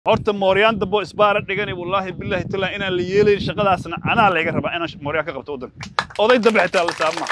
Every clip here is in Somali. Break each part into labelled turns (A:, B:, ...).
A: horta mooryaan dambo isbaara dhigani wallaahi bilaahi taala inaan la yeelayn shaqadaasna anaa layga rabaa inaan mooryaan ka qabto waddanka oday dambe xitaa la saarma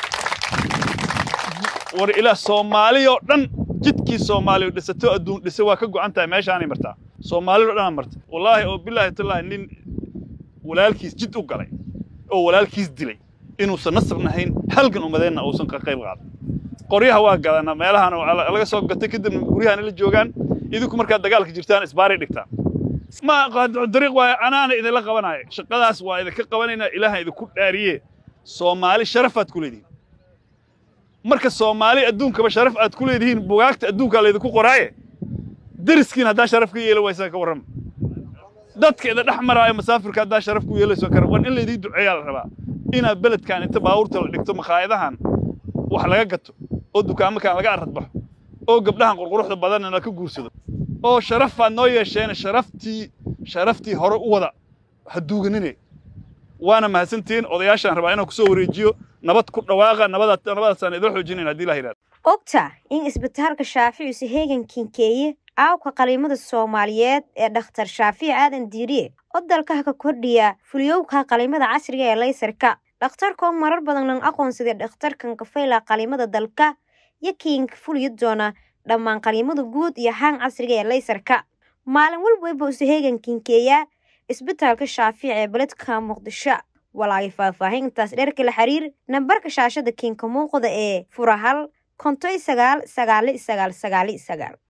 A: war ilaa soomaali oo dhan jidkii soomaaliya dhisato adduun dhisa waa ka go'an tahay meeshaanay martaa soomaali oo dhanaa marta wallaahi oo bilaahi taala nin walaalkiis jid u galay oo walaalkiis dilay inuusan nasab nahayn halgan umadeenna uusan ka qayb qaadan qoryaha waa gadanaa meelahan laga soo gatay kadibna guryahan la joogaan idinku markaad dagaalka jirtaan isbaaray dhigtaan ma dariiq waayo anaana idinla qabanaayo shaqadaas waa idinka qabanaynaa ilaahan idinku dhaariye soomaali sharafaad ku leedihiin marka soomaali adduunkaba sharaf aad ku leedihiin bugaagta adduunkaa laydinku qoraaye deriskiin haddaa sharaf ka yeeli waysaa ka warrama dadka ida dhex maraayo masaafirka haddaa sharaf ku yeelayso kara war in laydii duceeyaa la rabaa inaad beledkan inta baabuurta la dhigto makhaayadahan wax laga gato oo dukaamakan laga aradbaxo oo gabdhahan qurquruxda badanna la ka guursado oo sharafaad noo yeesheen sharaftii sharaftii hore u wada ha duuganine waana mahadsantihiin odayaashaan rabaa inaan kusoo wareejiyo nabad ku dhawaaqa nabadaasaan idoo xoojinayn haddii la yidhahdo
B: ogta in isbitaalka shaaficiise heegan kinkeeye aawka qaliimada soomaaliyeed ee dhakhtar shaafici aadan diiriye oo dalkaha ka kordhiya fuliyowka qaliimada casriga ee laysarka dhakhtarkoo marar badan lan aqoonsaday dhakhtarkan kafayla qaliimada dalka iyo kiinka fuliyo doona dhammaan qaliimada guud iyo haan casriga ee laysarka maalin walbayba use heegan kinkeeyaa isbitaalka shaafici ee beledka muqdisho walaagay faahfaahintaas dherka la xiriir nambarka shaashada kiinka muuqda ee furahal kontoy sagaal sagaali sagaal sagaali sagaal